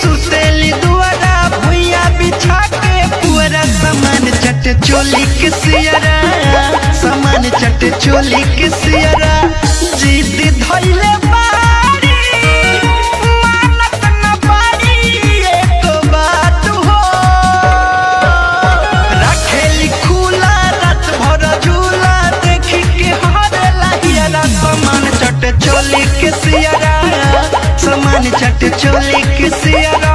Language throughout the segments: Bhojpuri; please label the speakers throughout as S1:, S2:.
S1: सुतेली दुआरा भुइया बिछा के पुअरा सामान चट चोली के सियरा सामान चट चोली के सियरा जिद धइले बारी मानत न पारी एको बात हो रखेली खुला रात भर झूला देखी के हरेला हियरा सामान चट चोली के सियरा सामान चट चोली के सियरा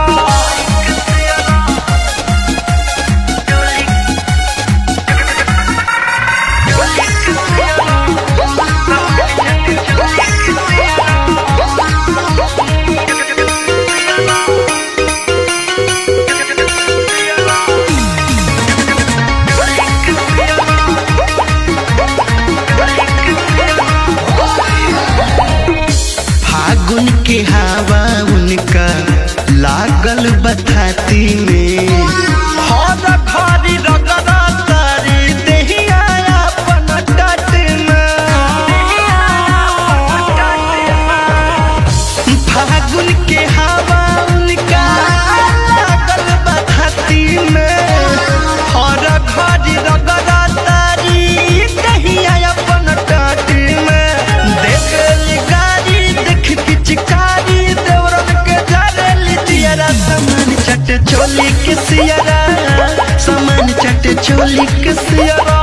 S1: फागुन के हवा उनका लागल बथाती में हर घड़ी रगड़ा तारी देहिया अपन टट में फागुन के हवा उनका लागल बथाती में हर घड़ी रगड़ा तारी देहिया अपन टट में देखल गाड़ी देख पिचकारी देवरन के जरेली जियरा सामान चट चोली के सियरा सामान चट चोली के सियरा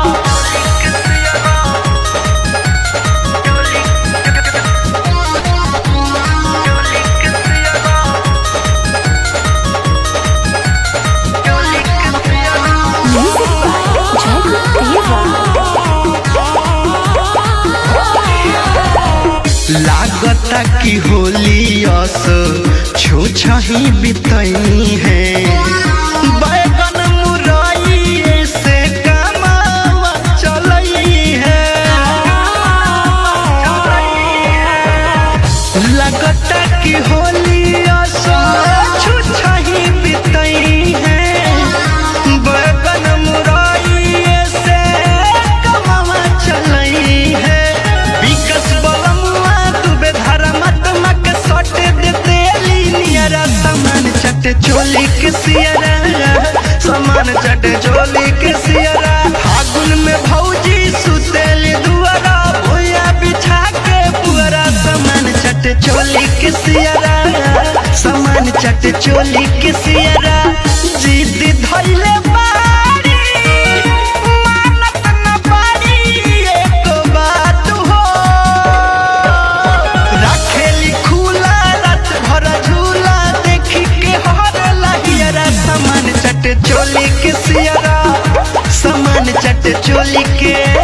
S2: Music by Jacob
S1: लागता कि होली अस छो छही बितई है बैगन मुरई से कमावा चलई है लगता कि होली अस छो छही बितई है बैगन मुरई से कमावा चलई है विकस बलमुआ दुबे धर्मात्मा के सट देते नियरा सामान चट चोली के सियरा सामान चट चोली के सियरा फागुन में भौजी सुतेली दुआरा भुइया बिछा के पुअरा सामान चट चोली के सियरा सामान चट चोली के सियरा जिद धइले बारी मानत न पारी एको बात हो रखेली खुला रात भर झूला देखी के हरेला हियरा सामान चट चोली के सियरा सामान चट चोली के